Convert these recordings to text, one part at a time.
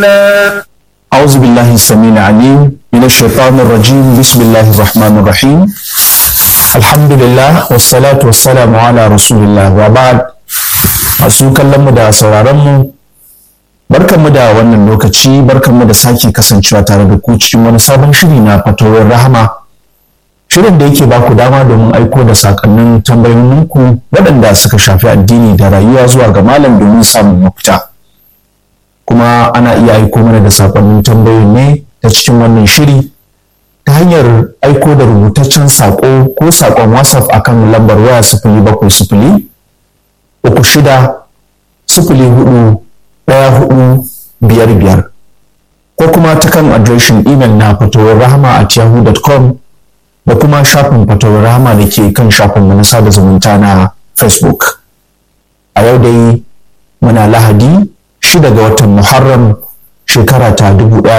أعوذ بالله السميع العليم من الشيطان الرجيم بسم الله الرحمن الرحيم الحمد لله والصلاة والسلام على رسول الله وبعد masu kallon mu da sauraron mu barkanmu da wannan lokaci barkanmu da sake kasancewa tare da ku cikin wani sabon shiri na fatawar rahama shirin da yake baku dama domin aiko da sakonnin tambayoyinku waɗanda suka shafi addini da rayuwa zuwa ga malam domin samun mafita kuma ana iya aiko mana da sakonnin tambayoyin ne ta cikin wannan shiri ta hanyar aiko da rubutaccen sako ko sakon whatsapp akan lambar waya sifili bakwai sifili uku shida sifili hudu ɗaya hudu biyar biyar ko kuma ta kan adireshin imel na fatawar rahama a yahoo.com da kuma shafin fatawar rahama da ke kan shafin na sada zumunta na facebook a yau dai muna lahadi shida ga watan muharram shekara ta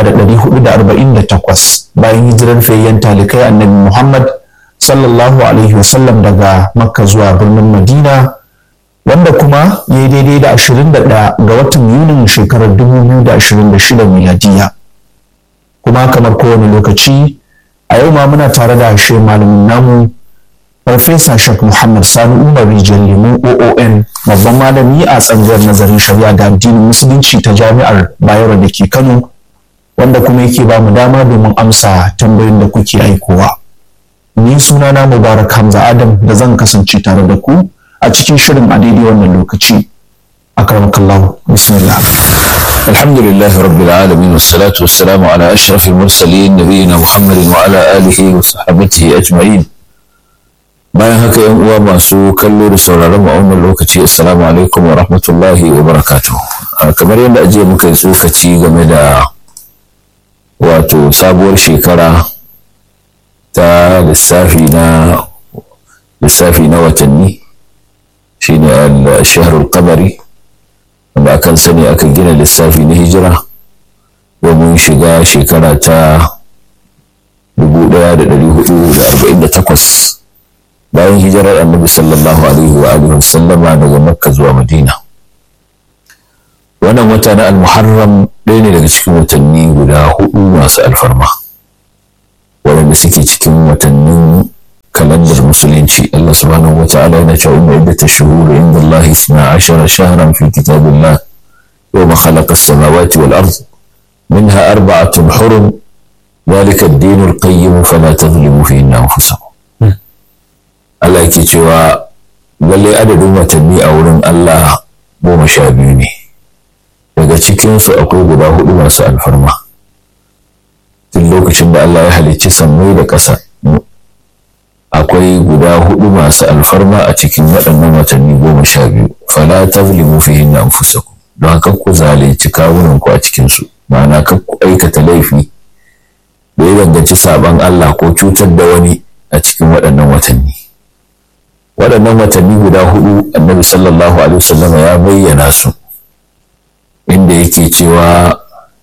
1448 bayan hijirar fayyan talikai annabi muhammad sallallahu alaihi wasallam daga makka zuwa birnin madina wanda kuma ya yi daidai da 21 ga watan yunin shekarar 2026 miladiya kuma kamar kowane lokaci a yau ma muna tare da shi malamin namu farfesa shak muhammad sani umar rijiyar lemu oon babban malami a tsangayar nazarin shari'a da addinin musulunci ta jami'ar bayero da ke kano wanda kuma yake ba mu dama domin amsa tambayoyin da kuke aikowa ni sunana mubarak hamza adam da zan kasance tare da ku a cikin shirin a daidai wannan lokaci akramakallahu bismillah الحمد لله رب العالمين والصلاة والسلام على أشرف المرسلين نبينا محمد وعلى آله وصحبه أجمعين bayan haka yan uwa masu kallo da sauraron mu a wannan lokaci assalamu alaikum wa rahmatullahi wa barakatuh kamar yadda ajiya muka yi tsokaci game da wato sabuwar shekara ta lissafi na lissafi na watanni shine al-shahrul qamari wanda akan sani aka gina lissafi na hijira domin shiga shekara ta 1448 bayan hijirar annabi sallallahu alaihi wa alihi wasallama daga makka zuwa madina wannan wata na al-muharram ɗaya ne daga cikin watanni guda hudu masu alfarma waɗanda suke cikin watannin kalandar musulunci Allah subhanahu wa ta'ala yana cewa inna iddata shuhur inda Allah isna ashara shahran fi kitabillah yawma khalaqa as-samawati wal ard minha arba'atun hurum ذلك الدين القيم فلا تظلموا فيهن أنفسكم Allah yake cewa lalle adadin watanni a wurin Allah goma sha biyu ne daga cikinsu akwai guda hudu masu alfarma tun lokacin da Allah ya halicci sammai da ƙasa akwai guda hudu masu alfarma a cikin waɗannan watanni goma sha biyu fala tazlimu fihinna anfusakum don haka ku zalunci kawunan ku a cikinsu ma'ana kan ku aikata laifi da ya danganci saban Allah ko cutar da wani a cikin waɗannan watanni waɗannan watanni guda hudu annabi sallallahu alaihi wasallam ya bayyana su inda yake cewa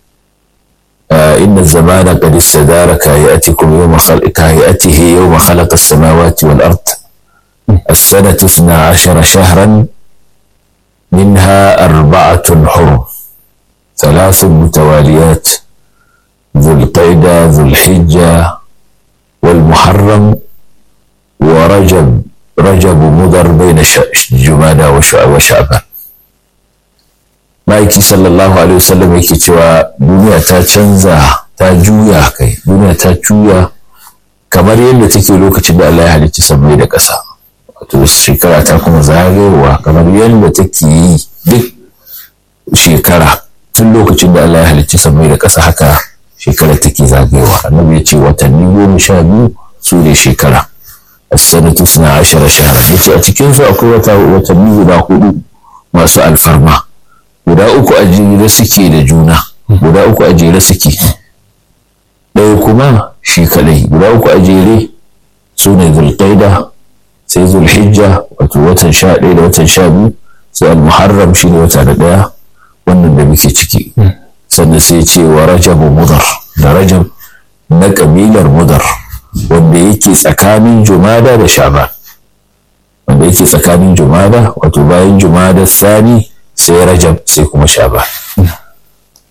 inna zamana qad istadara kayatikum yawma kayatihi yawma khalaqa as-samawati wal ard السنة اثنا عشر شهرا منها أربعة حرم ثلاث متواليات ذو القعدة ذو الحجة والمحرم ورجب رجب مضر بين جمادى وشعبان ma'aiki sallallahu alaihi wasallam yake cewa duniya ta canza ta juya kai duniya ta juya kamar yadda take lokacin da Allah ya halicci sammai da ƙasa wato shekara ta kuma zagayowa kamar yadda take yi duk shekara tun lokacin da Allah ya halicci sammai da ƙasa haka shekara take zagayowa annabi ya ce watanni goma sha biyu su ne shekara as-sanatu suna ashara shahara yace a cikin su akwai wata watanni guda hudu masu alfarma guda uku a jere suke da juna guda uku a jere suke ɗaya kuma shi kadai guda uku a jere su ne zulqaida sai zulhijja wato watan sha ɗaya da watan sha biyu sai al-muharram shi ne wata da ɗaya wannan da muke ciki sannan sai ce wa rajabu mudar da rajab na kabilar mudar wanda yake tsakanin jumada da shaban wanda yake tsakanin jumada wato bayan jumada sani sai rajab sai kuma shaban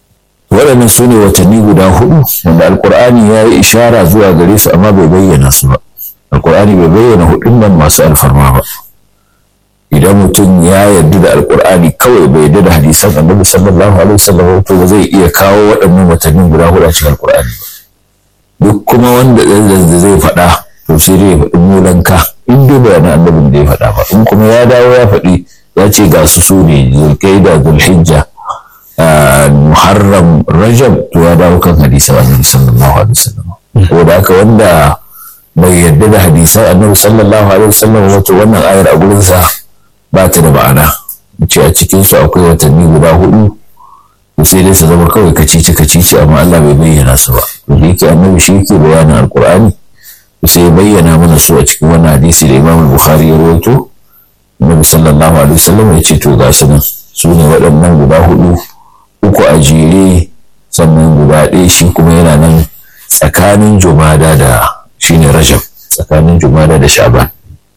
waɗannan su ne watanni guda hudu wanda alkur'ani ya yi ishara zuwa gare su amma bai bayyana su ba alkur'ani bai bayyana hudun nan masu alfarma ba idan mutum ya yarda da alkur'ani kawai bai yarda da hadisan annabi sallallahu alaihi wasallam to ba zai iya kawo waɗannan watannin guda hudu a cikin alkur'ani ba duk kuma wanda da zai faɗa to sai dai ya faɗi mulanka in dai bayanan annabin da ya faɗa ba in kuma ya dawo ya faɗi ya ce ga su su ne zulkaida zulhijja muharram rajab to ya dawo kan hadisan annabi sallallahu alaihi wasallam ko da haka wanda bai yarda da hadisan annabi sallallahu alaihi wasallam wato wannan ayar a gurin sa ba ta da ma'ana ce a cikin su akwai watanni guda hudu to sai dai su zama kawai kacici kacici amma Allah bai bayyana su ba to da yake annabi shi yake bayanin alqur'ani sai ya bayyana mana su a cikin wannan hadisi da Imam Bukhari ya rawaito Annabi sallallahu alaihi wasallam ya ce to ga su nan su ne waɗannan guda hudu uku a jere sannan guda ɗaya shi kuma yana nan tsakanin jumada da shine rajab tsakanin jumada da shaban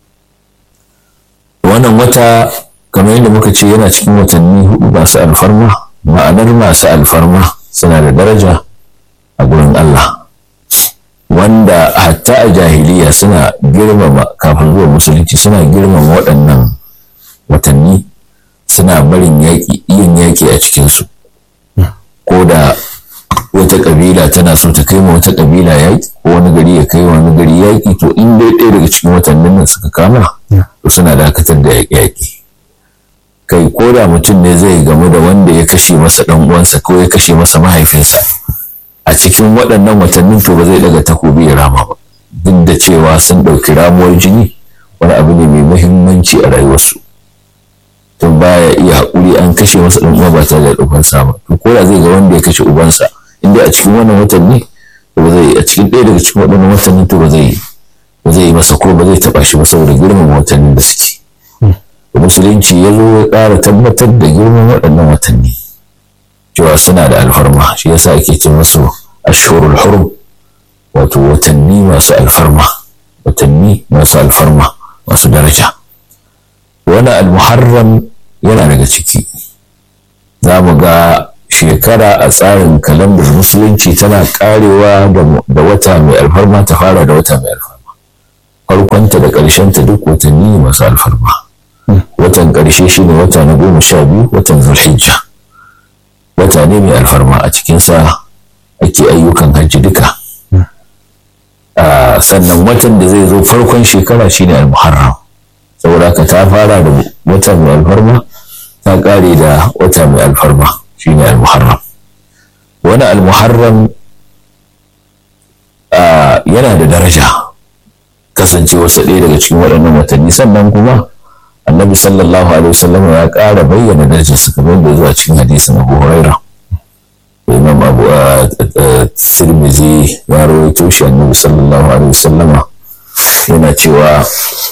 wannan wata kamar yadda muka ce yana cikin watanni hudu masu alfarma ma'anar masu alfarma suna da daraja a gurin Allah wanda hatta a jahiliya suna girmama kafin zuwa musulunci suna girmama waɗannan watanni suna barin yin yaƙi a cikinsu ko da wata ƙabila tana so ta kai ma wata ƙabila yaƙi ko wani gari ya kai wani gari yaƙi to in dai ɗaya daga cikin watannin nan suka kama to suna dakatar da yaƙi kai ko da mutum ne zai gamu da wanda ya kashe masa ɗan uwansa ko ya kashe masa mahaifinsa a cikin waɗannan watannin to ba zai daga takobi ya rama ba duk da cewa sun ɗauki ramuwar jini wani abu ne mai muhimmanci a rayuwarsu tun baya iya haƙuri an kashe masa ɗan uwa ba tare da ubansa ba to ko da zai ga wanda ya kashe ubansa inda a cikin wannan watanni to ba zai a cikin ɗaya daga cikin waɗannan watanni to ba zai ba zai yi masa ko ba zai taɓa shi ba saboda girmama watannin da suke musulunci ya zo ya ƙara tabbatar da girman waɗannan watanni cewa suna da alfarma shi yasa ake ce musu ashhurul hurum wato watanni masu alfarma watanni masu alfarma masu daraja wani almuharram yana daga ciki za mu ga shekara a tsarin kalandar musulunci tana karewa da wata mai alfarma ta fara da wata mai alfarma farkonta da ƙarshenta duk watanni masu alfarma watan ƙarshe shine wata na goma sha biyu watan zulhijja wata ne mai alfarma a cikinsa ake ayyukan hajji duka sannan watan da zai zo farkon shekara shine al-muharram saboda haka ta fara da wata mai alfarma ta kare da wata mai alfarma shine al-muharram wani al-muharram yana da daraja kasance wasu ɗaya daga cikin waɗannan watanni sannan kuma annabi sallallahu alaihi wasallam ya ƙara bayyana darajarsa kamar da zuwa cikin hadisin abu huraira imam abu tirmizi ya rawaito shi annabi sallallahu alaihi wasallama yana cewa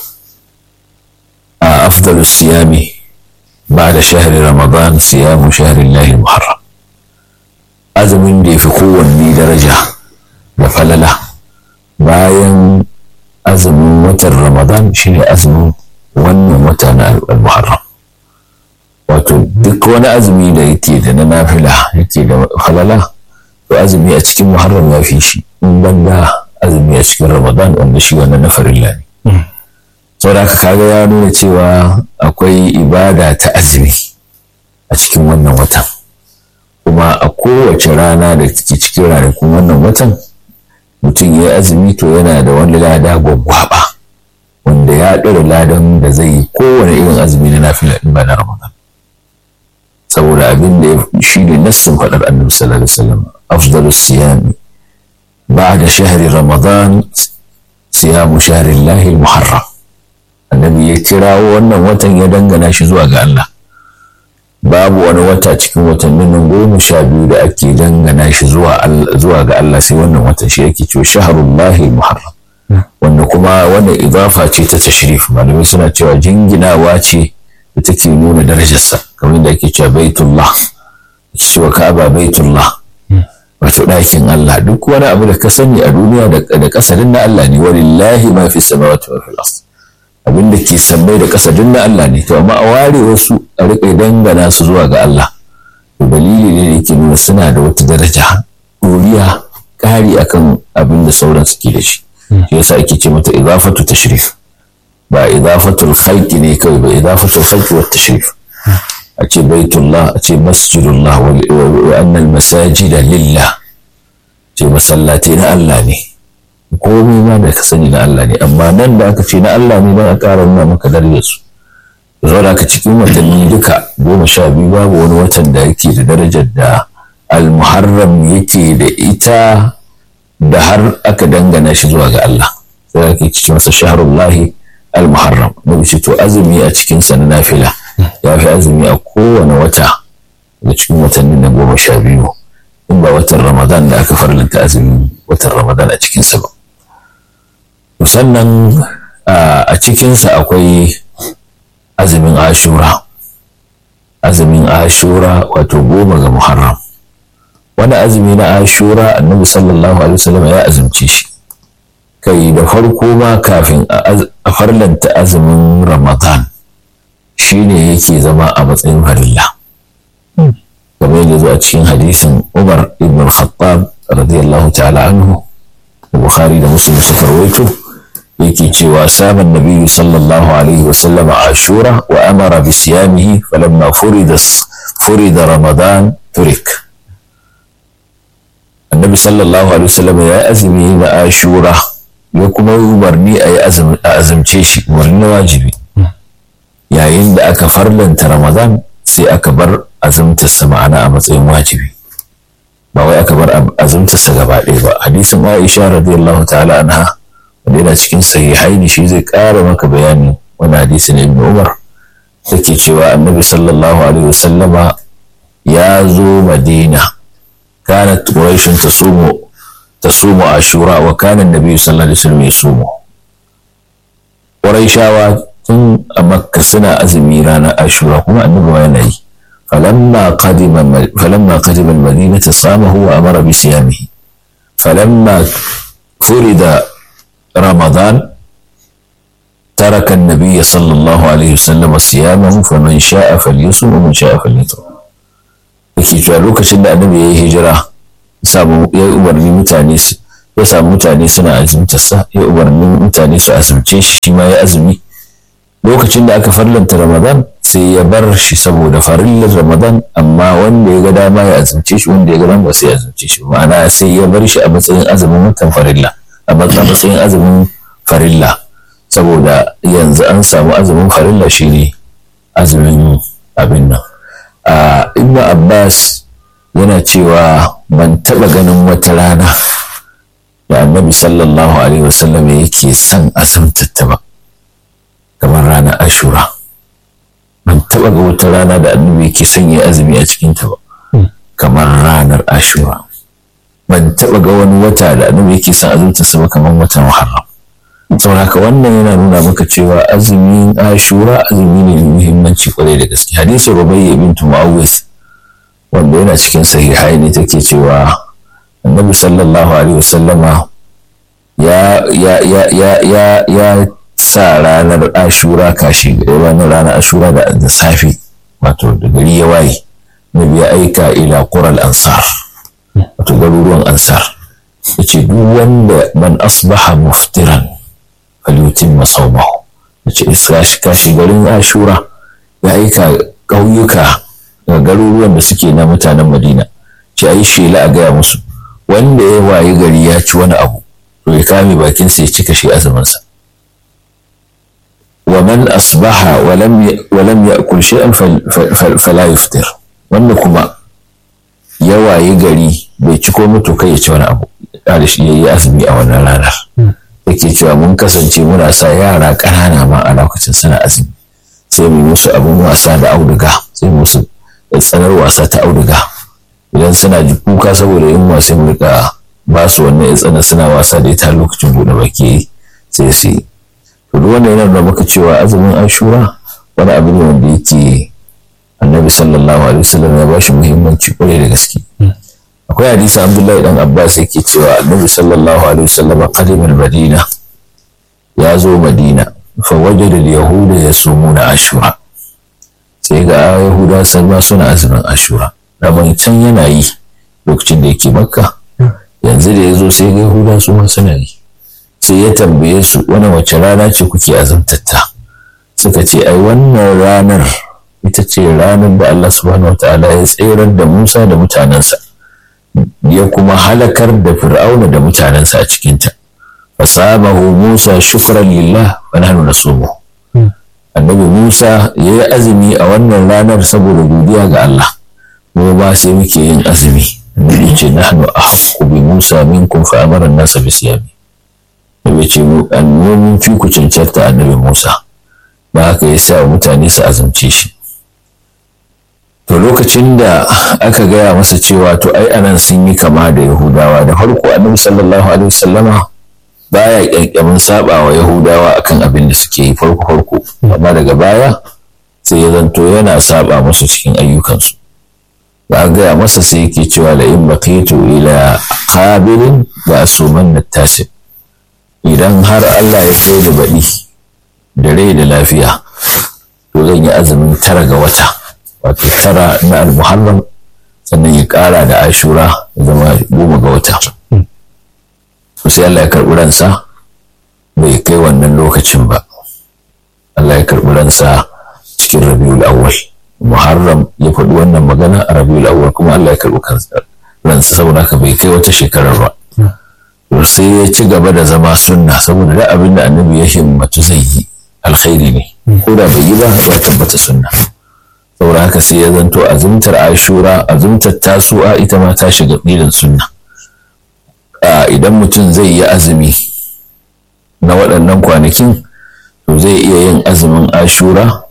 a afdalu siyami ba'da shahri ramadan siyamu shahri llahi muharram azumin da yafi kowanne daraja da falala bayan azumin watan ramadan shine azumin wannan wata na al-muharram wato duk wani azumi da yake da na nafila yake da halala to azumi a cikin muharram ya fi shi in banda azumi a cikin ramadan wanda shi wannan na farilla ne saboda haka kaga ya nuna cewa akwai ibada ta azumi a cikin wannan watan kuma a kowace rana da take cikin ranakun wannan watan mutum ya azumi to yana da wani lada gwaggwaba wanda ya ɗora ladan da zai yi kowane irin azumi na nafila in ba na ramadan saboda abin da shi ne nassin faɗar annabi sallallahu alaihi wasallam afdalus siyami ba'da shahri ramadan siyamu shahri llahi muharram annabi ya kirawo wannan watan ya dangana shi zuwa ga Allah babu wani wata cikin watannin nan goma sha biyu da ake dangana shi zuwa ga Allah sai wannan watan shi yake cewa shahrullahi muharram wanda kuma wannan idafa ce ta tashrif malamai suna cewa jinginawa ce da take nuna darajarsa kamar da ake cewa baitullah cewa ka'aba baitullah wato ɗakin Allah duk wani abu da ka sani a duniya da kasarin na Allah ne walillahi ma fi samawati wa fil ard abin da ke sammai da kasarin na Allah ne to amma a ware wasu a riƙa dangana su zuwa ga Allah dalili ne da yake nuna suna da wata daraja ɗoriya ƙari akan abin da sauran suke da shi shi yasa ake ce mata idafatu tashrif ba idafatul khalqi ne kawai ba idafatul khalqi wa tashrif a ce baitullah a ce masjidullah wa annal masajida lillah ce masallatai na Allah ne komai ma da ka sani na Allah ne amma nan da aka ce na Allah ne don a ƙara nuna maka darajar su zo da aka cikin watanni duka goma sha biyu babu wani watan da yake da darajar da al-muharram yake da ita da har aka dangana shi zuwa ga Allah sai ake cikin masa shahrullahi al-muharram na ce to azumi a cikin sa na nafila ya fi azumi a kowane wata da cikin watanni na goma sha biyu in ba watan ramadan da aka farlanta azumin watan ramadan a cikinsa ba sannan a cikinsa akwai azumin ashura azumin ashura wato goma ga muharram wani azumi na ashura annabi sallallahu alaihi wasallam ya azumce shi kai da farko ma kafin a farlanta azumin ramadan shine yake zama a matsayin farilla kamar yadda zuwa cikin hadisin umar ibn al-khattab radiyallahu ta'ala anhu bukhari da muslim suka rawaito yake cewa saman nabiyyu sallallahu alaihi wa sallama ashura wa amara bi siyamihi falamma furida furida ramadan turik annabi sallallahu alaihi wa sallama ya azumi na ashura ya kuma umarni a yi azumce shi umarni na wajibi yayin da aka farlanta ramadan sai aka bar azumtarsa ma'ana a matsayin wajibi ba wai aka bar azumtarsa gaba ɗaya ba hadisin aisha radiyallahu ta'ala anha wanda yana cikin sahihaini shi zai ƙara maka bayani wani hadisi na ibn umar take cewa annabi sallallahu alaihi wasallama ya zo madina kanat quraishun tasumu tasumu ashura wa kana annabi sallallahu alaihi wasallam yasumu quraishawa tun a makka suna azumi ranar ashura kuma annabi ma yana yi فلما قدم فلما قدم المدينة صامه وأمر بصيامه فلما فرد رمضان ترك النبي صلى الله عليه وسلم صيامه فمن شاء فليصم ومن شاء فليطعم yake cewa lokacin da annabi ya yi hijira samu ya yi umarni mutane ya samu mutane suna azumtarsa ya umarni mutane su azumce shi shi ma ya azumi lokacin da aka farlanta ramadan sai ya bar shi saboda farillar ramadan amma wanda ya ga dama ya azumce shi wanda ya ga dama sai ya azumce shi ma'ana sai ya bar shi a matsayin azumin watan farilla a matsayin azumin farilla saboda yanzu an samu azumin farilla shine azumin abin nan a ibn abbas yana cewa ban taba ganin wata rana da annabi sallallahu alaihi wasallam yake son azumtatta ba kamar ranar ashura ban taɓa ga wata rana da annabi yake son ya azumi a cikinta ba kamar ranar ashura ban taɓa ga wani wata da annabi yake son azumta ba kamar watan muharram saboda haka wannan yana nuna maka cewa azumin ashura azumi ne mai muhimmanci kwarai da gaske hadisin rubayya bintu mu'awwis wanda yana cikin sahihai ne take cewa annabi sallallahu alaihi wasallama ya ya ya ya ya ya sa ranar ashura kashi ranar ranar ashura da safe wato da gari ya waye nabi ya aika ila qural ansar wato garuruwan ansar yace duk wanda man asbaha muftiran falyutimma sawmahu yace iskashi kashi garin ashura ya aika ƙauyuka da garuruwan da suke na mutanen madina ce ayi shela a gaya musu wanda ya waye gari ya ci wani abu to ya kame bakinsa ya cika shi azuminsa ومن أصبح ولم ولم يأكل شيئا فلا يفطر wanda kuma ya waye gari bai ci ko mutu kai ya ci wani abu da shi yayi azumi a wannan ranar yake cewa mun kasance muna sa yara ƙanana ma a lokacin suna azumi sai mu musu abin wasa da auduga sai musu tsanar wasa ta auduga idan suna ji kuka saboda yin sai mu rika ba su wannan tsana suna wasa da ita lokacin buɗe baki sai su yi to duk wanda yana da maka cewa azumin ashura wani abu ne wanda yake annabi sallallahu alaihi wasallam ya bashi muhimmanci kwarai da gaske akwai hadisi abdullahi dan abbas yake cewa annabi sallallahu alaihi wasallam qadima madina ya zo madina fa wajada al-yahuda yasumuna ashura sai ga yahuda sun ma suna azumin ashura daman can yana yi lokacin da yake makka yanzu da ya zo sai ga yahuda su ma suna yi sai ya tambaye su wani wace rana ce kuke azumtatta suka ce ai wannan ranar ita ce ranar da Allah subhanahu wataala ya tsirar da Musa da mutanensa ya kuma halakar da fir'auna da mutanensa a cikinta fasabahu Musa shukran lillah wa nahnu nasumu annabi Musa ya yi azumi a wannan ranar saboda godiya ga Allah mu ba sai muke yin azumi annabi ce nahnu ahqqu bi Musa minkum fa amara an-nasa bi siyami nabi ce mu annomin fi ku cancanta annabi Musa ba haka ya sa mutane su azumce shi to lokacin da aka gaya masa cewa to ai anan sun yi kama da yahudawa da farko annabi sallallahu alaihi wasallama baya kyankyamin saba wa yahudawa akan abin da suke yi farko farko amma daga baya sai ya zanto yana saba musu cikin ayyukansu ba gaya masa sai yake cewa la in baqitu ila qabilin da asuman nattasib idan har Allah ya kai da baɗi da rai da lafiya to zan yi azumin tara ga wata wato tara na almuharram sannan ya ƙara da ashura ya zama goma ga wata sai Allah ya karɓi ransa bai kai wannan lokacin ba Allah ya karɓi ransa cikin rabiul awwal muharram ya faɗi wannan magana a rabiul awwal kuma Allah ya karɓi ransa saboda haka bai kai wata shekarar ba to sai ya ci gaba da zama sunna saboda da abin da annabi ya himmatu zai yi alkhairi ne ko da bai yi ba ya tabbata sunna saboda haka sai ya zanto azumtar ashura azumtar tasu'a ita ma ta shiga ɗilin sunna idan mutum zai yi azumi na waɗannan kwanakin to zai iya yin azumin ashura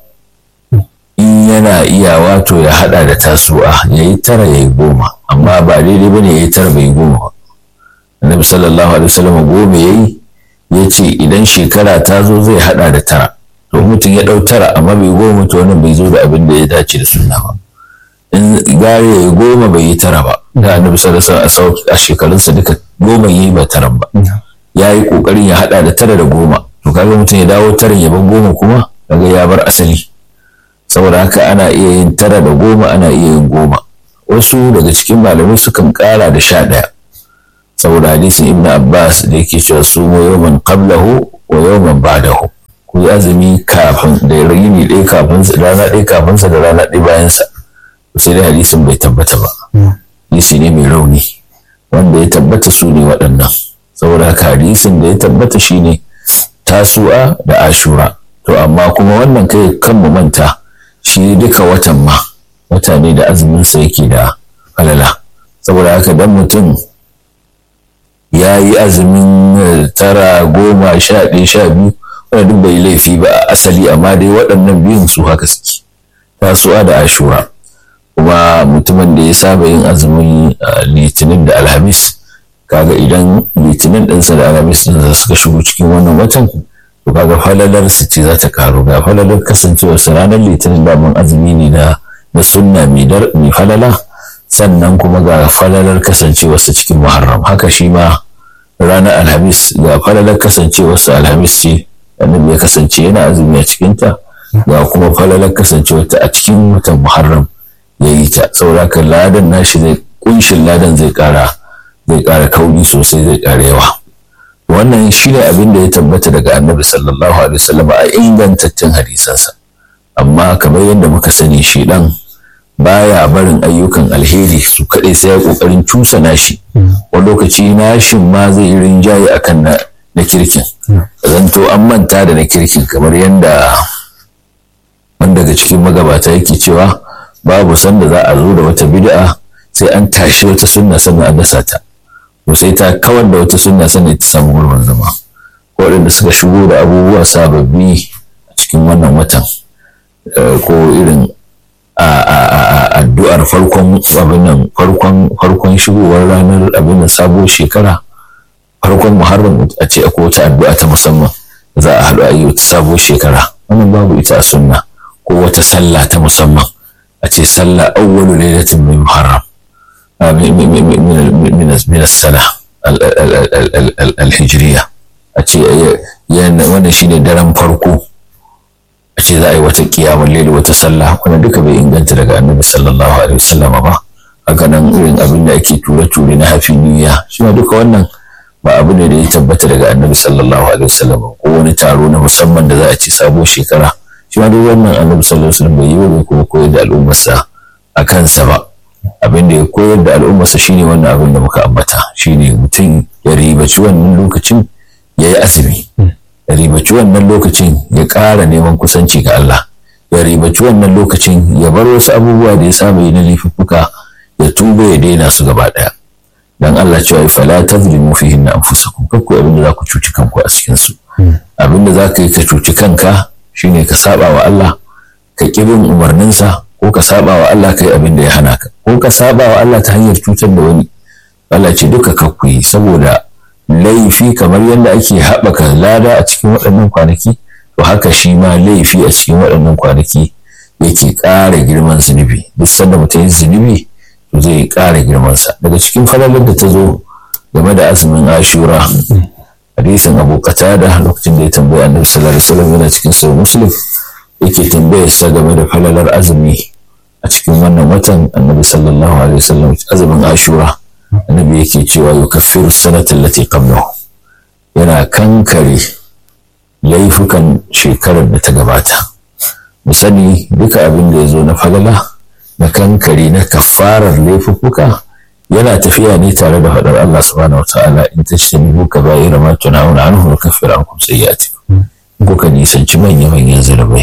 in yana iya wato ya haɗa da tasu'a ya yi tara ya yi goma amma ba daidai ba ne ya yi tara bai yi goma ba annabi sallallahu alaihi wasallam goma ya yi ya ce idan shekara ta zo zai haɗa da tara to mutum ya ɗau tara amma bai goma to wannan bai zo da abin da ya dace da sunna ba in gare ya yi goma bai yi tara ba da annabi sallallahu alaihi wasallam a shekarunsa duka goma yi ba taran ba ya yi kokarin ya hada da tara da goma to kaga mutum ya dawo taran ya bar goma kuma kaga ya bar asali saboda haka ana iya yin tara da goma ana iya yin goma wasu daga cikin malamai sukan kara da sha ɗaya saboda hadisin ibn abbas da yake cewa su mu yawman qablahu wa yawman ba'dahu ku yi azumi kafin da yini ɗaya kafin rana ɗaya kafin sa da rana ɗaya bayan sa sai dai hadisin bai tabbata ba hadisi ne mai rauni wanda ya tabbata su ne waɗannan saboda haka hadisin da ya tabbata shine tasu'a da ashura to amma kuma wannan kai kan mu manta shi duka watan ma wata ne da azumin sa yake da falala saboda haka dan mutum ya yi azumin tara goma sha ɗaya sha biyu wanda duk bai laifi ba a asali amma dai waɗannan biyun su haka suke tasu'a da ashura kuma mutumin da ya saba yin azumin litinin da alhamis kaga idan litinin ɗinsa da alhamis ɗinsa suka shigo cikin wannan watan to kaga falalar su ce za ta karu ga falalar kasancewar su ranar litinin daman azumi ne na na sunna mai falala sannan kuma ga falalar kasancewar su cikin muharram haka shi ma ranar alhamis ga falalar kasancewar su alhamis ce annabi ya kasance yana azumi a cikinta ga kuma falalar kasancewar ta a cikin watan muharram ya yi ta saboda ladan nashi zai kunshin ladan zai kara zai kara kauri sosai zai kara yawa wannan shi ne abin da ya tabbata daga annabi sallallahu alaihi wasallam a ingantaccen hadisansa amma kamar yadda muka sani shi dan baya barin ayyukan alheri su kaɗai sai ya ƙoƙarin cusa nashi wani lokaci nashin ma zai rinjaye akan na na kirkin zanto an manta da na kirkin kamar yadda wanda daga cikin magabata yake cewa babu sanda za a zo da wata bid'a sai an tashi wata sunna sannan an dasa ta to sai ta kawar da wata sunna sannan ta samu gurbin zama waɗanda suka shigo da abubuwa sababbi a cikin wannan watan ko irin addu'ar farkon abin nan farkon farkon shigowar ranar abin nan sabuwar shekara farkon muharram a ce akwai wata addu'a ta musamman za a haɗu a yi wata sabuwar shekara wannan babu ita a sunna ko wata sallah ta musamman a ce sallah awwalu lailatin min muharram min as-sana al-hijriya a ce wannan shine daren farko a ce za a yi wata kiyamar laili wata sallah wannan duka bai inganta daga annabi sallallahu alaihi wasallam ba haka nan irin abin da ake ture-ture na hafi niyya shi ma duka wannan ba abu ne da ya tabbata daga annabi sallallahu alaihi wasallam ko wani taro na musamman da za a ci sabo shekara shi ma duk wannan annabi sallallahu alaihi wasallam bai yi wa kuma koyar da al'ummarsa a kansa ba abin da ya koyar da al'ummarsa shine wannan abin da muka ambata shine mutum ya ribaci wannan lokacin ya yi azumi ya ribaci wannan lokacin ya ƙara neman kusanci ga Allah ya ribaci wannan lokacin ya bar wasu abubuwa da ya saba yi na laifuffuka ya tuba ya daina su gaba ɗaya dan Allah cewa fala tazlimu fihin na anfusakum kakku abin da za ku cuci kanku a cikin su abin da za ka yi ka cuci kanka shine ka saba wa Allah ka ƙi bin umarninsa ko ka saba wa Allah kai abin da ya hana ka ko ka saba wa Allah ta hanyar cutar da wani Allah ce duka kakku yi saboda laifi kamar yadda ake haɓaka lada a cikin waɗannan kwanaki to haka shi ma laifi a cikin waɗannan kwanaki yake ƙara girman zunubi duk sanda mutum yin zunubi to zai ƙara girmansa daga cikin falalar da ta zo game da azumin ashura hadisin abu qatada lokacin da ya tambaya annabi sallallahu alaihi wasallam yana cikin sahih muslim yake tambayar sa game da falalar azumi a cikin wannan watan annabi sallallahu alaihi wasallam azumin ashura annabi yake cewa yukaffiru sanata allati qablahu yana kankare laifukan shekarar da ta gabata mu sani duka abin da ya zo na falala na kankare na kafarar laifuffuka yana tafiya ne tare da faɗar Allah subhanahu wataala in tajtanibu kaba'ira ma tunawuna anhu nukaffir ankum sayyi'atikum kuka nisanci manya-manyan zulubai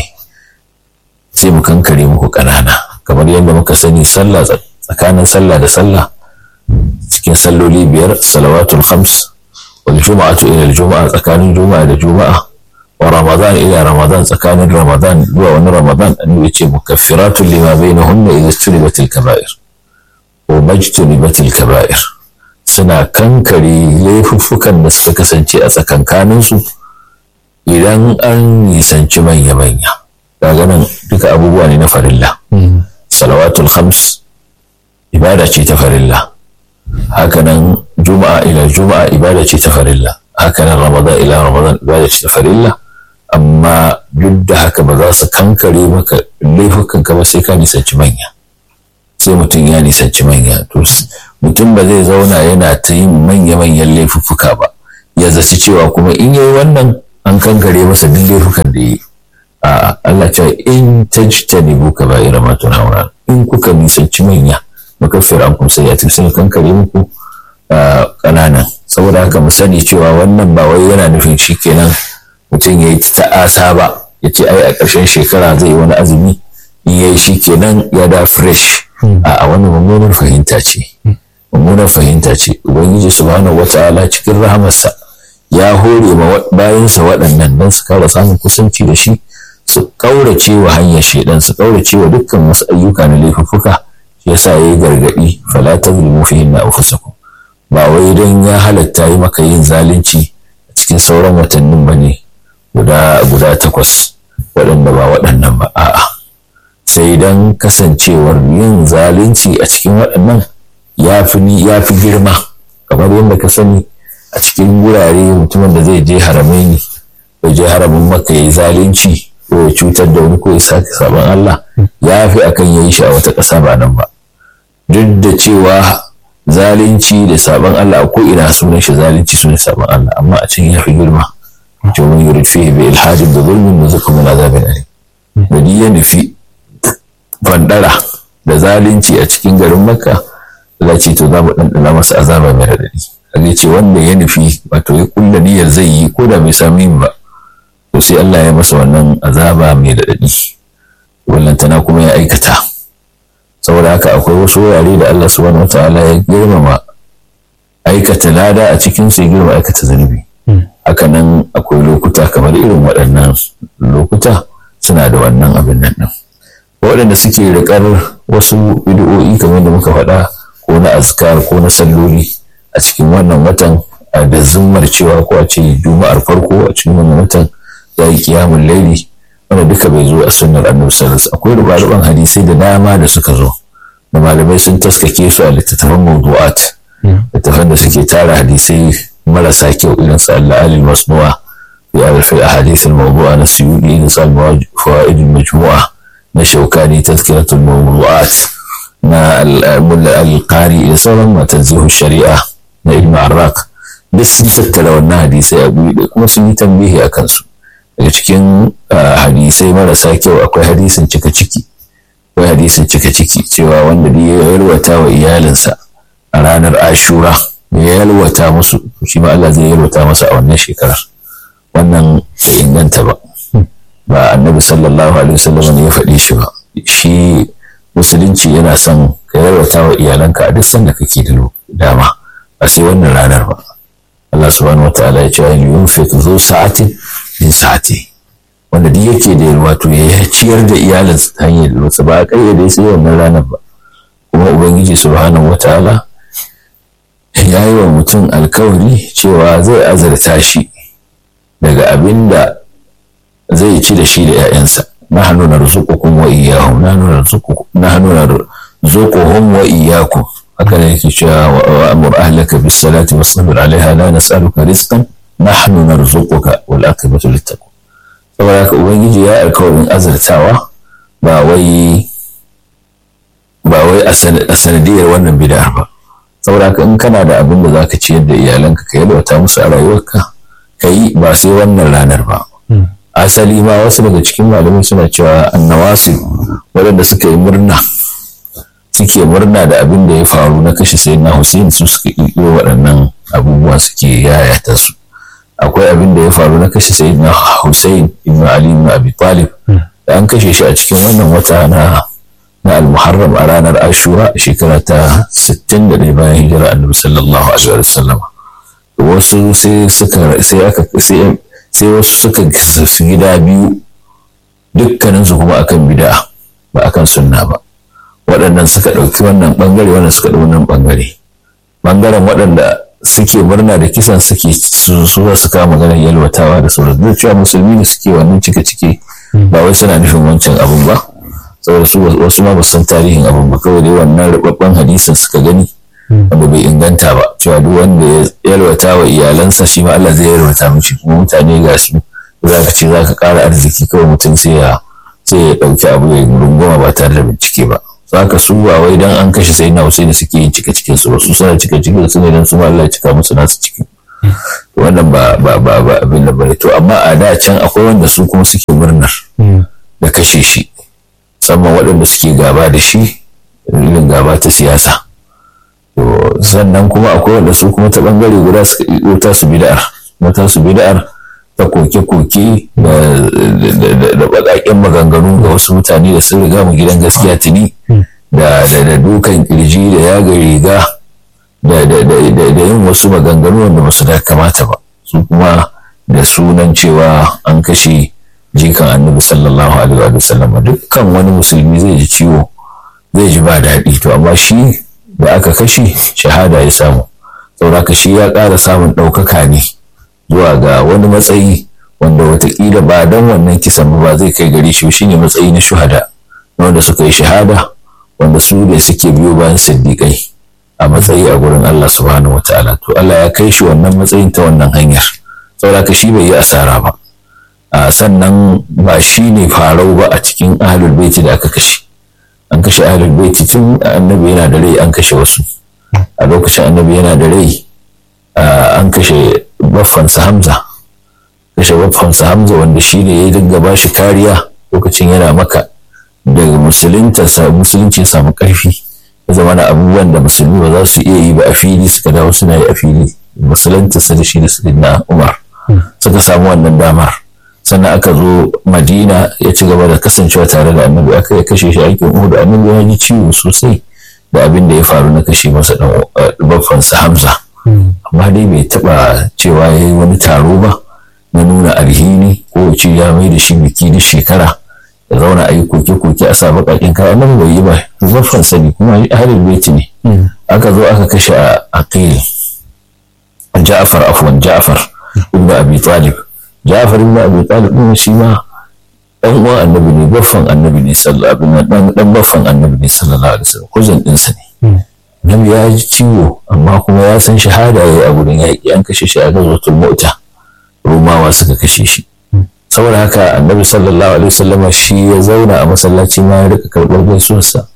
sai mu kankare muku ƙanana kamar yadda muka sani sallah tsakanin sallah da sallah cikin salloli biyar salawatul khams wal juma'atu ila juma'a tsakanin juma'a da juma'a wa ramadan ila ramadan tsakanin ramadan zuwa wani ramadan annabi ce mukaffiratun lima bainahunna idza turibatil kaba'ir wa majtunibatil kaba'ir suna kankare laifuffukan da suka kasance a tsakankanin su idan an nisanci manya-manya daga nan duka abubuwa ne na farilla salawatul khams ibada ce ta farilla hakanan juma'a ila juma'a ibada ce ta farilla hakanan ramadan ila ramadan ibada ce ta farilla amma duk da haka ba za su kankare maka laifukan ka ba sai ka nisanci manya sai mutum ya nisanci manya to mutum ba zai zauna yana ta yin manya-manyan laifuffuka ba ya zaci cewa kuma in yayi wannan an kankare masa duk laifukan da yi a Allah ce in tajtanibu kaba'ira ma tunhauna in kuka nisanci manya makaffir an kun sai ya sai kankare muku ƙananan saboda haka mu sani cewa wannan ba wai yana nufin shi kenan mutum ya yi ta'asa ba ya ce ai a ƙarshen shekara zai yi wani azumi in ya yi shi kenan ya da fresh a wani mummunar fahimta ce mummunar fahimta ce ubangiji subhanahu wata'ala cikin rahamarsa ya hore ma bayansa waɗannan don su kara samun kusanci da shi su ƙaurace wa hanyar shaidan su ƙaurace wa dukkan wasu ayyuka na laifuffuka yasa ya yi gargaɗi fala ta zulmu fi hinna anfusakum ba wai don ya halatta yi maka yin zalunci a cikin sauran watannin ba ne guda guda takwas waɗanda ba waɗannan ba a'a sai don kasancewar yin zalunci a cikin waɗannan ya fi ya fi girma kamar yadda ka sani a cikin wurare mutumin da zai je haramai ne bai je haramin maka ya yi zalunci ko ya cutar da wani ko ya sake sabon Allah ya fi akan ya yi shi a wata ƙasa ba nan ba duk da cewa zalunci da sabon Allah ko ina sunan shi zalunci sunan sabon Allah amma a can ya fi girma domin yurid fihi bi ilhadin da zulmin da zuka mun azabin alim da ni ya nufi bandara da zalunci a cikin garin Makka Allah ce to za mu ɗanɗana masa azaba mai raɗaɗi Allah ce wanda ya nufi wato ya kulla niyyar zai yi ko da bai sami yin ba to sai Allah ya masa wannan azaba mai raɗaɗi wallantana kuma ya aikata saboda haka akwai wasu wurare da Allah subhanahu wataala ya girmama aikata lada a cikin su ya girma aikata zunubi haka nan akwai lokuta kamar irin waɗannan lokuta suna da wannan abin nan ɗin waɗanda suke riƙar wasu bid'o'i kamar da muka faɗa ko na azkar ko na salloli a cikin wannan watan da zummar cewa ko a ce juma'ar farko a cikin wannan watan ya yi kiyamun laili wanda duka bai zo a sunnar annabi sallallahu akwai rubaruban hadisai da dama da suka zo da malamai sun taskake su a littattafan mawdu'at littattafan da suke tara hadisai marasa kyau irin su Allah alil masnu'a fi alfi ahadith al mawdu'a na suyudi irin su al fawaid al majmu'a na shaukani tazkiratul mawdu'at na al-qari da sauran matanzihu shari'a na ibn arraq duk sun tattara wannan hadisai a guri kuma sun yi tambihi a kansu daga cikin hadisai marasa kyau akwai hadisin cika ciki akwai hadisin cika ciki cewa wanda da ya yalwata wa iyalinsa a ranar ashura ya yalwata musu shi ma Allah zai yalwata masa a wannan shekarar wannan bai inganta ba ba annabi sallallahu alaihi wasallam ne ya faɗi shi ba shi musulunci yana son ka yalwata wa iyalanka a duk sanda kake da dama ba sai wannan ranar ba Allah subhanahu wataala ya ce ayin yunfiq zu sa'atin min sa'ati wanda duk yake da wato ya ciyar da iyalin ta hanyar wasu ba a kayyade sai wannan ranar ba kuma ubangiji subhanahu wataala ya yi wa mutum alkawari cewa zai azarta shi daga abin da zai ci da shi da 'ya'yansa nahnu narzuqukum wa iyyahum nahnu narzuqukum nahnu narzuquhum wa iyyakum haka ne yake cewa wa amur ahlaka bis salati wasbir alaiha la nas'aluka rizqan nahnu narzuquka wal aqibatu lit taqwa saboda haka ubangiji ya alkawarin azartawa ba wai ba wai a sanadiyar wannan bid'ar ba saboda haka in kana da abin da zaka ciyar da iyalanka ka yalwata musu a rayuwarka ka yi ba sai wannan ranar ba asali ma wasu daga cikin malamai suna cewa annawasi waɗanda suka yi murna suke murna da abin da ya faru na kashe sai na Hussein su suka ƙirƙiro waɗannan abubuwa suke yayata su akwai abin da ya faru na kashe sai na Hussein ibn Ali ibn Abi Talib da an kashe shi a cikin wannan wata na na al-Muharram a ranar Ashura shekara ta 61 bayan hijira Annabi sallallahu alaihi wasallam wasu sai suka sai aka sai sai wasu suka su gida biyu dukkaninsu kuma akan bid'a ba akan sunna ba waɗannan suka ɗauki wannan ɓangare wannan suka ɗauki wannan ɓangare ɓangaren waɗanda suke murna da kisan suke su za su kama maganar yalwatawa da sauran duk cewa musulmi ne suke wannan cike cike ba wai suna nufin wancan abun ba saboda su wasu ma ba san tarihin abun ba kawai dai wannan rubabban hadisin suka gani wanda bai inganta ba cewa duk wanda ya yalwata wa iyalansa shi ma Allah zai yalwata mishi kuma mutane ga su za ka ce za ka ƙara arziki kawai mutum sai ya sai ya ɗauki abu ya runguma ba tare da bincike ba ka su ba wai dan an kashe sai na Hussein suke yin cika cikin su su suna cika cikin su ne dan su ma Allah ya cika musu nasu cikin wannan ba ba ba ba abin da bane to amma a da can akwai wanda su kuma suke murnar da kashe shi musamman waɗanda suke gaba da shi irin gaba ta siyasa to sannan kuma akwai wanda su kuma ta bangare guda suka yi ta su bid'ar mata su bid'ar ta koke-koke da baƙaƙen maganganu ga wasu mutane da sun riga mu gidan gaskiya tuni da dukan kirji da yaga riga da yin wasu maganganu wanda ba su da kamata ba su kuma da sunan cewa an kashe jikan annabi sallallahu alaihi wa sallam dukkan wani musulmi zai ji ciwo zai ji ba daɗi to amma shi da aka kashe shahada ya samu saboda shi ya ƙara samun ɗaukaka ne zuwa ga wani matsayi wanda watakila ba don wannan kisan ba zai kai gare shi shine matsayi na shuhada wanda suka yi shahada wanda su ne suke biyo bayan siddiƙai a matsayi a gurin Allah subhanahu wataala to Allah ya kai shi wannan matsayin ta wannan hanyar saboda shi bai yi asara ba a sannan ba shi ne farau ba a cikin ahlul baiti da aka kashe an kashe ahlul baiti tun annabi yana da rai an kashe wasu a lokacin annabi yana da rai an kashe baffansa Hamza kashe baffansa Hamza wanda shi ne ya dinga ba shi kariya lokacin yana maka daga musulunta musulunci samu karfi ya zama na abubuwan da musulmi ba za su iya yi ba a fili suka dawo suna yi a fili musulunta sa da shi da na Umar suka samu wannan damar sannan aka zo Madina ya ci gaba da kasancewa tare da annabi aka ya kashe shi aikin Uhud annabi ya ji ciwo sosai da abin da ya faru na kashe masa dan baffansa Hamza amma dai bai taba cewa ya yi wani taro ba na nuna alhini ko ce ya mai da shi biki da shekara ya zauna a yi koke-koke a sa baƙaƙen kaya nan bai yi ba zafan sani kuma ahalin baiti ne aka zo aka kashe a aqil ja'far afwan ja'far ibn abi talib ja'far ibn abi talib din shi ma dan uwan annabi ne baffan annabi ne sallallahu alaihi wasallam dan baffan annabi ne sallallahu alaihi wasallam kuzin ɗinsa ne Nabi ya ji ciwo amma kuma ya san shahada ya yi a gurin yaƙi an kashe shi a gazatul mota rumawa suka kashe shi saboda haka annabi sallallahu alaihi wasallam shi ya zauna a masallaci ma ya rika karɓar gaisuwarsa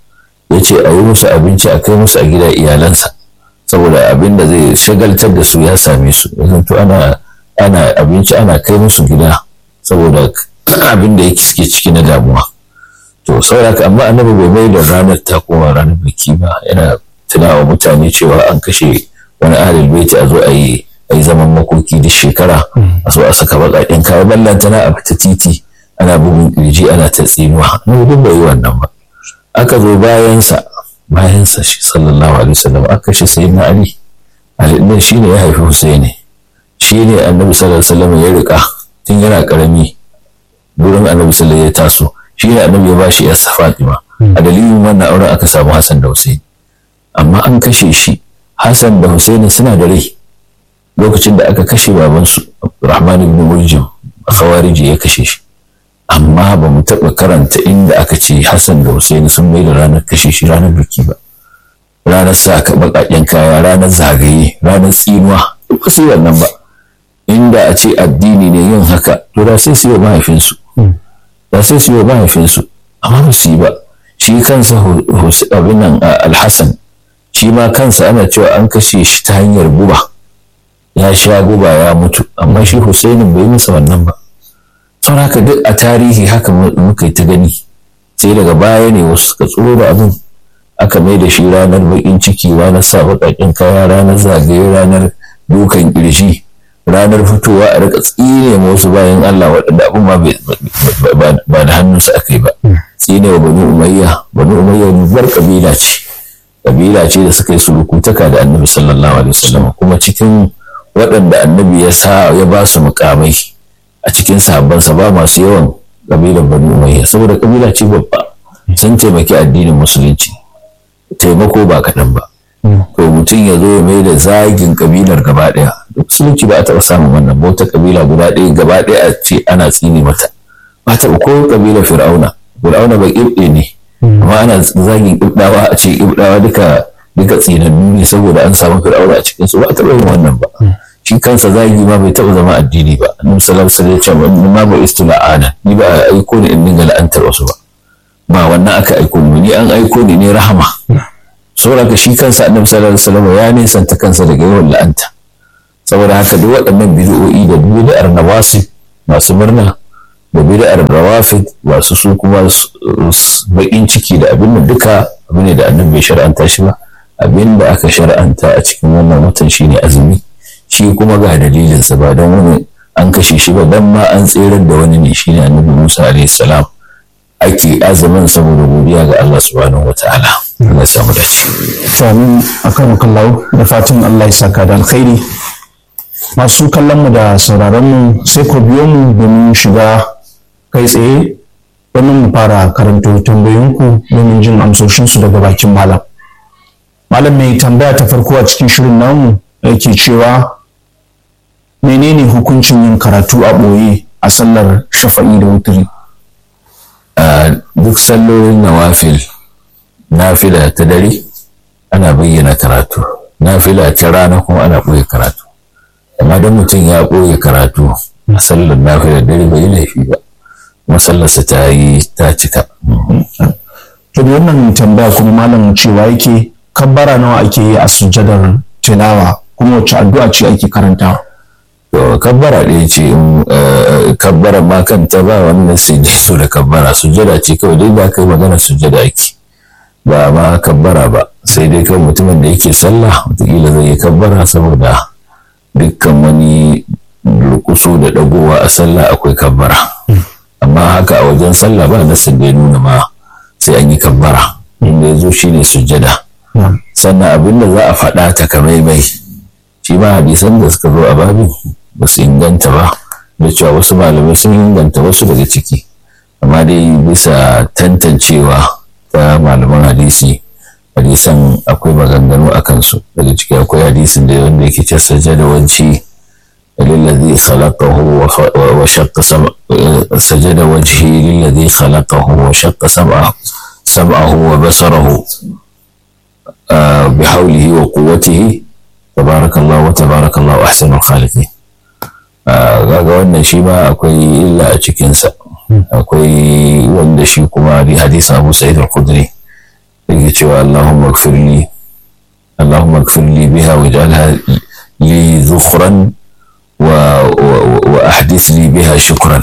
ya ce a yi musu abinci a kai musu a gida iyalansa saboda abin da zai shagaltar da su ya same su yanzu ana ana abinci ana kai musu gida saboda abin da yake suke ciki na damuwa to saboda amma annabi bai mai da ranar ta koma ranar biki ba yana tunawa mutane cewa an kashe wani ahlul baiti a zo a yi a yi zaman makoki duk shekara a so a saka baƙaƙen kaya ballanta na a fita titi ana bugun kirji ana ta tsinuwa no duk bai yi wannan ba aka zo bayansa bayansa shi sallallahu alaihi wasallam aka kashe sayyidina ali ali din shine ya haifi husaini shine annabi sallallahu alaihi wasallam ya rika tun yana karami gurin annabi sallallahu ya taso shine annabi ya bashi yarsa fatima a dalilin wannan auren aka samu hasan da husaini amma an kashe shi hasan da husaini suna da rai lokacin da aka kashe babansu rahman ibn muljim khawariji ya kashe shi amma ba mu taɓa karanta inda aka ce hassan da husaini sun mai da ranar kashe shi ranar biki ba ranar sa ka baƙaƙen kaya ranar zagaye ranar tsinuwa duk su wannan ba inda a ce addini ne yin haka to da sai su yi wa mahaifinsu da sai su yi wa mahaifinsu amma ba su yi ba shi kansa abin nan alhassan shi ma kansa ana cewa an kashe shi ta hanyar guba ya sha guba ya mutu amma shi Husainin bai masa wannan ba sau haka duk a tarihi haka muka yi ta gani sai daga baya ne wasu suka tsoro da abin aka mai da shi ranar bakin ciki ranar sa baƙaƙen kaya ranar zagaye ranar dukan ƙirji ranar fitowa a rika tsine ma wasu bayan Allah waɗanda abin ma ba da hannunsa aka yi ba tsine wa bani umayya bani umayya bar kabila ce kabila ce da suka yi surukutaka da annabi sallallahu alaihi wasallam kuma cikin waɗanda annabi ya sa ya ba su mukamai a cikin sahabbansa ba masu yawan kabilar bani umayya saboda kabila ce babba sun taimaki addinin musulunci taimako ba kaɗan ba to mutum ya zo ya mai da zagin kabilar gaba ɗaya musulunci ba a taɓa samun wannan ba wata kabila guda ɗaya gaba ɗaya a ce ana tsini mata ba taɓa ko kabilar fir'auna fir'auna ba ƙibɗe ne amma ana zagin ƙibɗawa a ce ƙibɗawa duka duka tsinannu ne saboda an samu fir'auna a cikin su ba a taɓa yin wannan ba shi kansa zagi ma bai taɓa zama addini ba annabi sallallahu alaihi wasallam ya ce ma ba istila'ana ni ba a aiko ni in dinga la'antar wasu ba ba wannan aka aiko ni ni an aiko ni ne rahama saboda shi kansa annabi sallallahu alaihi wasallam ya nisanta kansa daga yawan la'anta saboda haka duk waɗannan bid'o'i da bid'ar nawasi masu murna da bid'ar rawafid masu su kuma bakin ciki da abin da duka abu ne da annabi bai shar'anta shi ba abin da aka shar'anta a cikin wannan watan shine azumi shi kuma ga dalilinsa ba don wani an kashe shi ba dan ma an tserar da wani ne shine annabi Musa alaihi salam ake azumin saboda godiya ga Allah subhanahu wataala Allah ya samu dace to amin akan kallahu da fatan Allah ya saka da alkhairi masu kallon mu da sauraron mu sai ku biyo mu domin shiga kai tsaye domin mu fara karanto tambayoyinku domin jin amsoshinsu daga bakin malam malam mai tambaya ta farko a cikin shirin namu yake cewa menene hukuncin yin karatu a ɓoye a sallar shafa'i da wuturi a duk sallolin nawafil nafila ta dare ana bayyana karatu nafila ta rana kuma ana ɓoye karatu amma don mutum ya ɓoye karatu a sallar nafila dare bai laifi ba masallarsa ta yi ta cika to da wannan tambaya kuma malam cewa yake kabbara nawa ake yi a sujjadar tilawa kuma wacce addu'a ce ake karantawa to kabbara ɗaya ce in kabbara ma kanta ba wani nasi ne so da kabbara sujjada ce kawai dai ba kai magana sujjada ake ba ma kabbara ba sai dai kan mutumin da yake sallah wataƙila zai yi kabbara saboda dukkan wani rukuso da ɗagowa a sallah akwai kabbara amma haka a wajen sallah ba nasin da ya nuna ma sai an yi kabbara inda ya zo shine sujjada sannan abin da za a faɗa ta kamaimai shi ma hadisan da suka zo a babin ba su inganta ba da cewa wasu malamai sun inganta wasu daga ciki amma dai bisa tantancewa ta malaman hadisi hadisan akwai maganganu a kansu daga ciki akwai hadisin da wanda yake ce sajada wanci للذي خلقه وشق سمع سجد وجهي للذي خلقه وشق سمعه سمعه وبصره بحوله وقوته تبارك الله وتبارك الله أحسن الخالقين ga wannan shi ma akwai illa a cikinsa akwai wanda shi kuma da hadisa abu sa'id al-khudri yake cewa Allahumma gfirli Allahumma gfirli biha waj'alha li zukhran wa wa ahdith li biha shukran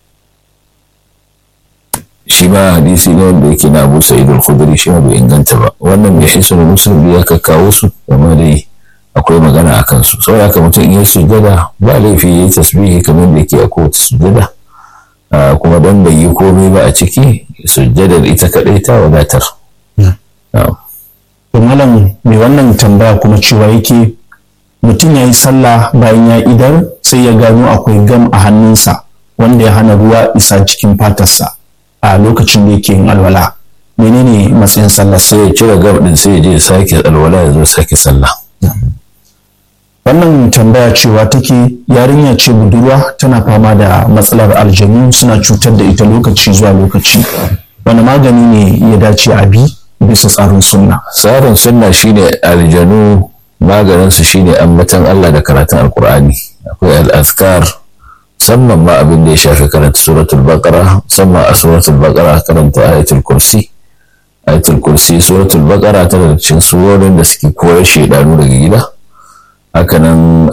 shi ma hadisi ne wanda yake na Abu Sa'id al-Khudri shi ma bai inganta ba wannan mai hisu da Muslim ya kawo su amma dai akwai magana a kansu saboda haka mutum in ya sujjada ba laifi ya yi tasbihi kamar da yake a kowace sujjada kuma don bai yi komai ba a ciki sujjadar ita kaɗai ta wadatar. To malam mai wannan tambaya kuma cewa yake mutum ya yi sallah bayan ya idar sai ya gano akwai gam a hannunsa wanda ya hana ruwa isa cikin fatarsa a lokacin da yake yin alwala menene matsayin sallah sai ya cire gam din sai ya je sake alwala ya zo sake sallah wannan tambaya cewa take yarinya ce budurwa tana fama da matsalar aljanu suna cutar da ita lokaci zuwa lokaci wani magani ne ya dace a bi bisa tsarin sunna tsarin sunna shine aljanu maganinsu shine ambatan Allah da karatun alkur'ani akwai al'azkar musamman ma abin da ya shafi karanta suratul baqara musamman a suratul baqara karanta ayatul kursi ayatul kursi suratul baqara tana da cikin surorin da suke koyar shaidanu daga gida hakanan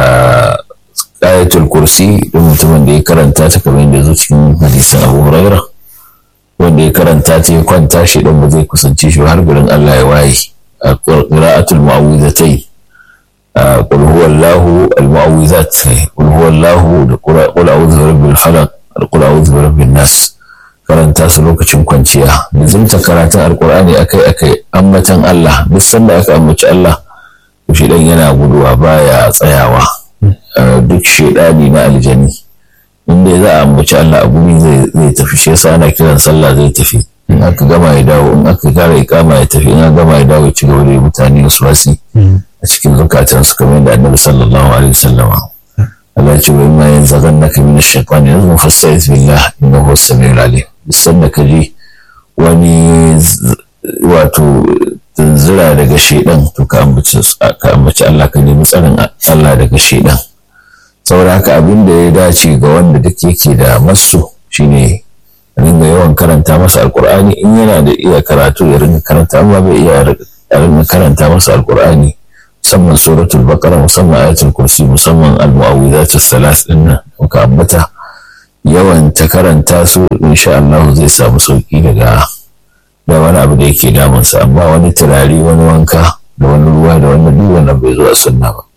ayatul kursi da mutumin da ya karanta ta kamar yadda zo cikin hadisin abu huraira wanda ya karanta ta ya kwanta shi dan ba zai kusance shi har gurin Allah ya waye a qira'atul mu'awwizatai qul huwallahu al-mu'awwizat qul huwallahu da qul a'udhu birabbil falaq qul a'udhu birabbin nas karanta su lokacin kwanciya nizimta karatun alqur'ani akai akai ambatan Allah duk sanda aka ambaci Allah shedan yana guduwa baya tsayawa duk shedani na aljani inda za a ambaci Allah a guri zai tafi shi yasa ana kiran sallah zai tafi in aka gama ya dawo in aka kara ikama ya tafi in aka gama ya dawo ya ci gaba da mutane wasu wasi a cikin zukatan su kamar yadda annabi sallallahu alaihi wasallama Allah ya ce wa imma yanzaghannaka min ash-shaytani nazghun fasta'iz billah innahu huwas samiul alim bisan da kaji wani wato tunzura daga shaidan to ka ambaci Allah ka nemi tsarin Allah daga shaidan saboda haka abin da ya dace ga wanda duk yake da masu shine ringa yawan karanta masa alkur'ani in yana da iya karatu ya ringa karanta amma bai iya ringa karanta masa alkur'ani musamman suratul baqara musamman ayatul kursi musamman al-mu'awwidatus salas din nan muka ambata yawan ta karanta su insha Allah zai samu sauki daga da wani abu da yake damunsa amma wani turare wani wanka da wani ruwa da wani duk wannan bai zuwa sunna ba.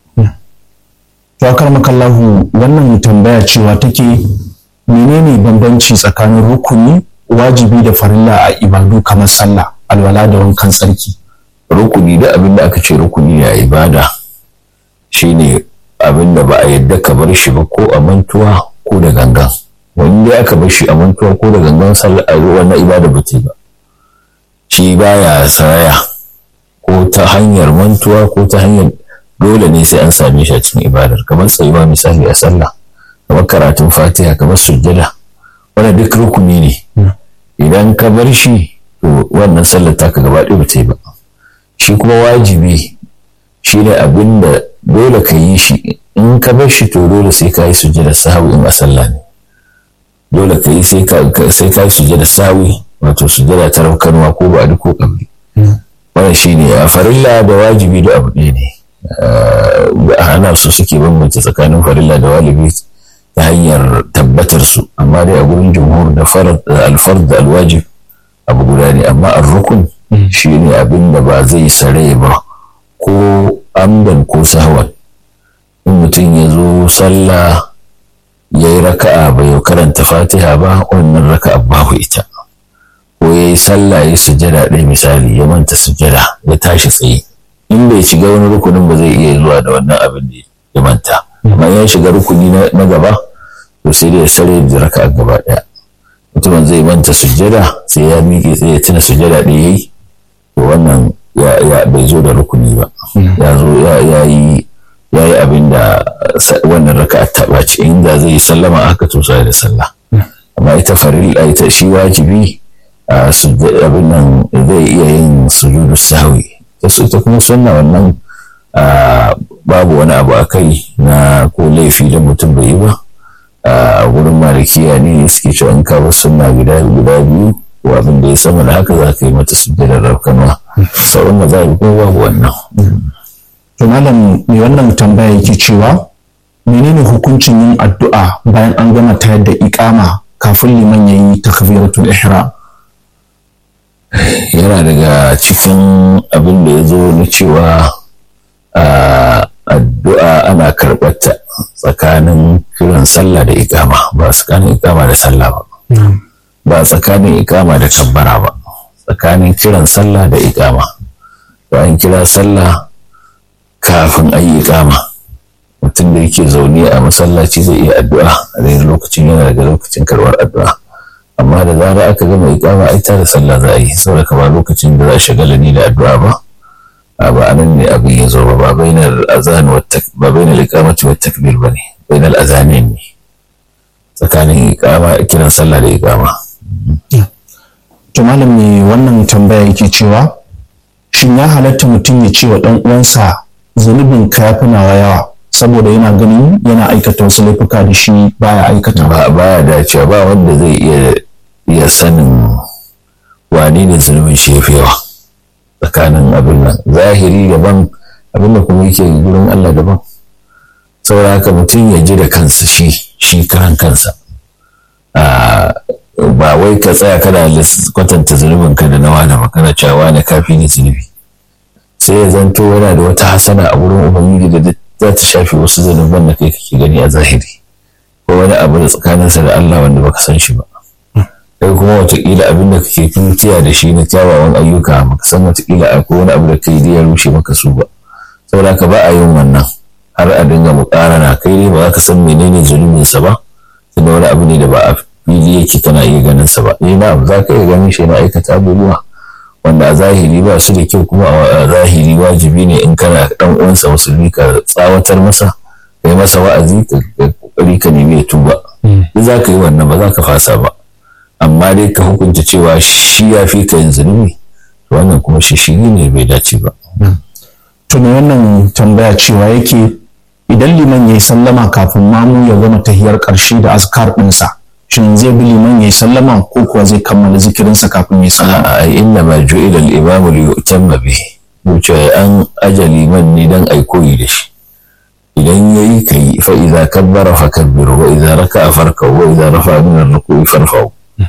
To akar makallahu wannan tambaya cewa take menene bambanci tsakanin rukuni wajibi da farilla a ibadu kamar sallah alwala da wankan tsarki. Rukuni da abin da aka ce rukuni a ibada shine abin da ba a yadda ka bar shi ba ko a mantuwa ko da gangan. Wani dai aka bar shi a mantuwa ko da gangan sallah wannan ibada ba ta yi ba. shi baya saraya ko ta hanyar mantuwa ko ta hanyar dole ne sai an same shi a cikin ibadar kamar tsayuwa misali a sallah kamar karatun fatiha kamar sujjada wannan duk rukuni ne idan ka bar shi to wannan sallar taka gaba ɗaya ba ta yi ba shi kuma wajibi shi ne abin da dole ka yi shi in ka bar shi to dole sai ka yi sujjada sahawi in a sallah ne dole ka yi sai ka yi sujjada sahawi wato sujada ta raukanwa ko ba ko kabri wannan shine a farilla da wajibi da abu ɗaya ne ana su suke bambance tsakanin farilla da wajibi ta hanyar tabbatar su amma dai a gurin jumhur da alfard da alwajib abu guda ne amma ar-rukun shine abin da ba zai sare ba ko amdan ko sahwan in mutum ya zo sallah ya yi raka'a bai karanta fatiha ba wannan raka'a babu ita ko ya yi sallah ya sujada ɗaya misali ya manta sujada ya tashi tsaye in bai shiga wani rukunin ba zai iya zuwa da wannan abin da ya manta amma ya shiga rukuni na gaba to sai da ya sare da raka gaba ɗaya mutumin zai manta sujada sai ya miƙe tsaye ya tuna sujada ɗaya yayi to wannan ya bai zo da rukuni ba ya zo ya yi ya yi abin da wannan raka ta ɓaci inda zai yi sallama aka to sai da sallah amma ita farilla ita shi wajibi abin nan zai iya yin sujudu sahwi ita kuma sunna wannan babu wani abu a kai na ko laifi da mutum bai yi ba a wurin malikiya ne suke cewa in ka bar sunna guda guda biyu ko abin da ya sama da haka za ka yi mata sujjadar rafkanwa sauran maza ko babu wannan to malam mai wannan tambaya yake cewa menene hukuncin yin addu'a bayan an gama tayar da iqama kafin liman yayi takbiratul ihram yana daga cikin abin da ya zo na cewa addu'a ana karɓarta tsakanin kiran sallah da ikama ba tsakanin ikama da sallah ba ba tsakanin ikama da kabbara ba tsakanin kiran sallah da ikama bayan kira sallah kafin a yi ikama mutum da yake zaune a masallaci zai iya addu'a a daidai lokacin yana daga lokacin karɓar addu'a amma da zarar aka gama ikama ai tare sallah za a yi saboda ba lokacin da za a shagala ni da addu'a ba a ba anan ne abin ya zo ba ba bainar azan wa ba bainar iqamati wa takbir bane bainar azanin ne tsakanin iqama kiran sallah da iqama to malam ne wannan tambaya yake cewa shin ya halatta mutum ya ce wa dan uwansa zunubin ka ya fi nawa yawa saboda yana ganin yana aikata wasu laifuka da shi baya aikata ba baya dacewa ba wanda zai iya iya sanin wane ne zunubin shi yafi yawa tsakanin abin nan zahiri daban abin da kuma yake gurin Allah daban saboda haka mutum ya ji da kansa shi shi karan kansa ba wai ka tsaya kana kwatanta zunubin ka da na wani ba kana cewa wani kafi ne zunubi sai ya zanto yana da wata hasana a wurin ubangiji da za ta shafi wasu zanuban da kai kake gani a zahiri ko wani abu da tsakaninsa da Allah wanda baka san shi ba kai kuma watakila abin da kake tutiya da shi na kyawawan ayyuka baka san watakila akwai wani abu da kai da ya rushe maka su ba saboda ka ba a yin wannan har a dinga muƙarana kai ne ba za ka san menene zunubinsa ba tunda wani abu ne da ba a fili yake kana iya ganin sa ba eh na za ka iya ganin shi na aikata abubuwa wanda a zahiri ba su da kyau kuma a zahiri wajibi ne in kana dan uwansa musulmi ka tsawatar masa kai masa wa'azi ka kokari ka nemi ya tuba duk za ka yi wannan ba za ka fasa ba amma dai ka hukunta cewa shi ya fi ka yin zunubi wannan kuma shi shi ne bai dace ba to me wannan tambaya cewa yake idan liman ya yi sallama kafin mamu ya gama tahiyar ƙarshe da azkar ɗinsa shin zai bi liman ya yi sallama ko kuwa zai kammala zikirinsa kafin ya yi sallama a inna ma ju'ila al-imamu li yutamma bihi wuce an aja liman ne dan ai koyi da shi idan yayi kai fa idza kabbara fa kabbiru wa idza raka'a farka'u wa idza rafa'a min ar-ruku'i farfa'u